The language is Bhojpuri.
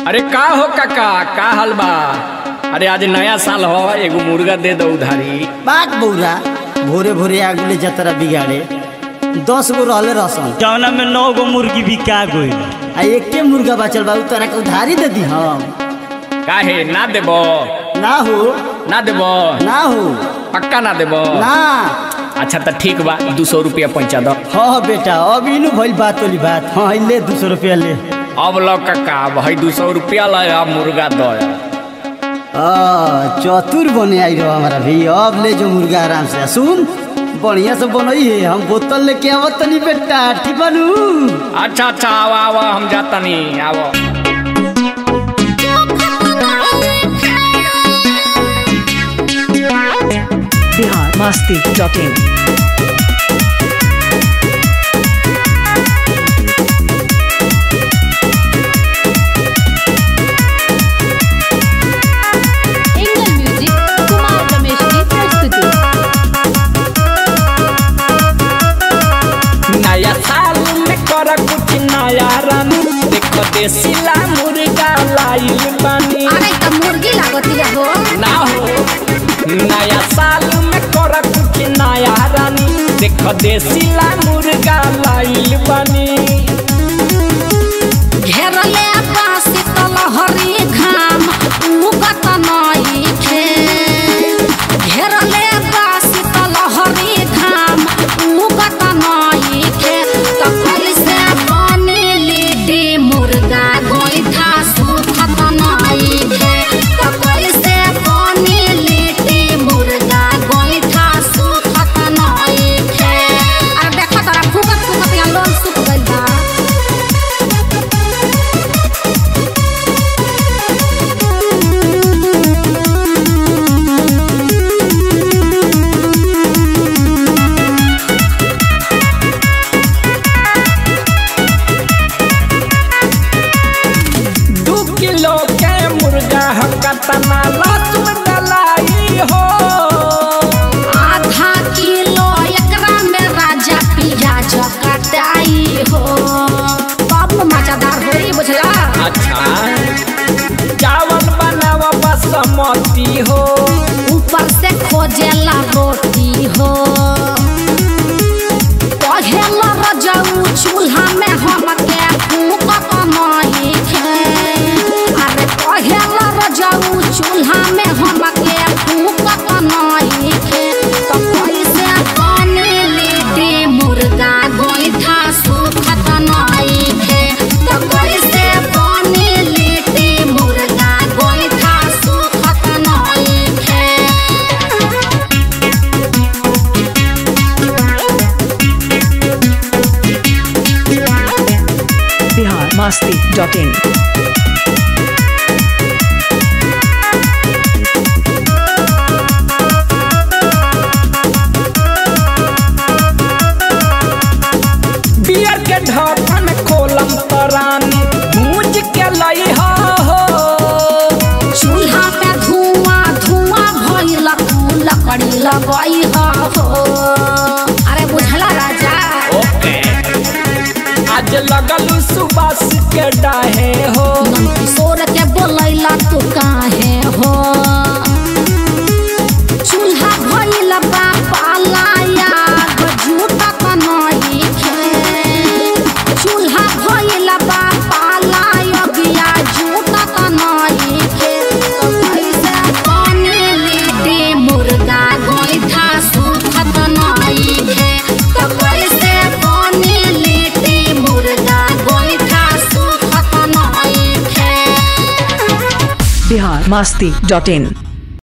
अरे का हो काका का हाल बा अरे आज नया साल हो एगो मुर्गा दे दो उधारी बाग बौरा भोरे भोरे आगुले जतरा बिगाड़े दस गो रहले रसन जौना में नौ गो मुर्गी बिका गई आ एके मुर्गा बचल बा उ तोरा के उधारी दे दी हम काहे ना देबो ना हो ना देबो ना हो पक्का ना देबो ना अच्छा तो ठीक बा दू सौ रुपया पहुँचा दो हाँ बेटा अब इनु भइल बात वाली बात हाँ ले दू सौ रुपया ले अब लो काका भाई दू सौ रुपया ला अब मुर्गा दो आ, चतुर बने आई रहो हमारा भी अब ले जो मुर्गा आराम से सुन बढ़िया से बनई है हम बोतल लेके आवत तनी बेटा ठीक बनू अच्छा अच्छा आओ आओ हम जाता नहीं आओ Bihar Masti dot in angle music Kumar Ramesh की प्रस्तुति नया साल में कर कुछ नया रन देखो देसीला मुर्गा लाइल बानी अरे त मुर्गी लागतिया हो ना हो नया साल में कर कुछ नया रन देखो देसीला मुर्गा लाइल बानी घेरले पासी तलहरी घाम उगत नई खे घेरले पासी तलहरी घाम उगत नई खे त कैसे बने लिट्टी मुर्गा गोइठा सुखत नई खे त कैसे बने लिट्टी मुर्गा गोइठा सुखत नई खे अरे देखो तोरा फुकत फुकत यहाँ लोन सुख गइल बा दू किलो के मुर्गा हकतना लहसुन डलाई हो आधा किलो एकरा में राजा पियाज कटाई हो कब मजेदार होई बुझला अच्छा चावल बनावा बासमती हो ऊपर से खोजेला रोटी हो पढ़ेला रजाऊ चूल्हा में हम के फूक कमाई खे अरे पढ़ेला रजाऊ चूल्हा में हम के फूक कमाई खे तो कैसे बने लिट्टी मुर्गा गोइठा सुखत नई खे तो कैसे बने लिट्टी मुर्गा गोइठा सुखत नई खे Bihar Masti dot in beer के ढक्कन खोलम तरानी भूज के लई हो चूल्हा पे धुआं धुआं भइल तू लकड़ी लगई हो अरे बुझला राजा ओके आज लगल सुबास के डाहे हो किशोर के बोलैला तू काहे हो चूल्हा भइल बा पालाया झूठा कनई खे चूल्हा भइल बा पालाया गिया झूठा कनई खे तो कैसे बने लिट्टी मुर्गा गोइठा सुखत नई खे तो कैसे बने लिट्टी मुर्गा गोइठा सुखत नई खे बिहार मस्ती डॉट इन